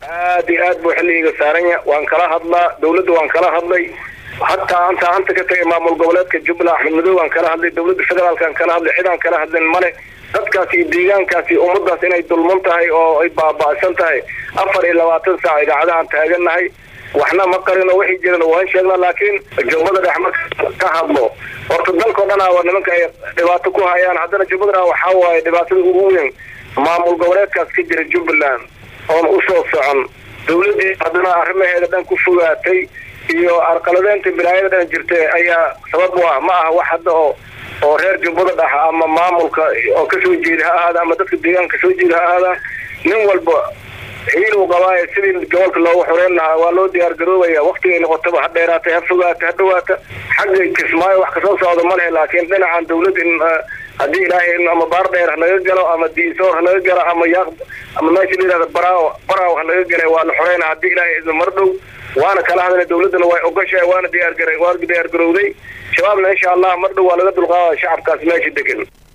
aad iyo aad buu xilligiiga saaranya waan kala hadlaa dawladda waan kala hadlay hataa anta anta ka tagay maamul goboleedka jubbaland axmed madow aan kala hadlay dawladda federaalkaan kala hadlay cidaan kala hadlin male dadkaas iyo deegaankaas iyo ummadaas inay dulman tahay oo ay baaba'san tahay afar iyo labaatan saac idaacadahaan taagannahay waxna ma qarino wixii jirana waan sheegnaa laakiin jubbada dhex marka ka hadlo horta dalkao dhan aa nimanka ay dhibaato ku hayaan haddana jubbada waxaa waaye dhibaatada ugu weyn maamul goboleedkaas ka jira jubbaland oon usoo socon dawladdii haddana arrimaheeda dhan ku fogaatay iyo arqaladeynta bilaayada dhan jirta ayaa sabab u ah ma aha wax hadda oo oo reer jubbada dhex ama maamulka oo kasoo jeeda ha ahaada ama dadka deegaanka kasoo jeeda ha ahaada nin walba hiil uu qabaayo sidii gobolka loogu xoreyn lahaa waa loo diyaar garoobaya waktigay noqotaba ha dheeraatay ha fogaata ha dhawaata xagga kismaayo wax kasoo socda ma lehe laakiin dhinacan dawlad in haddii ilaahay ama baar dheer hanaga galo ama diisoor hanaga galo ama yaaq ama meesha la yihahda baraaw baraaw hanaga gala waa la xoreyna haddii ilaahay idin mar dhow waana kala hadlay dawladdana way ogashahay waana diyaargara waa diyaar garowday shabaabna insha allah mar dhow waa laga dulqaada shacabkaas meesha degan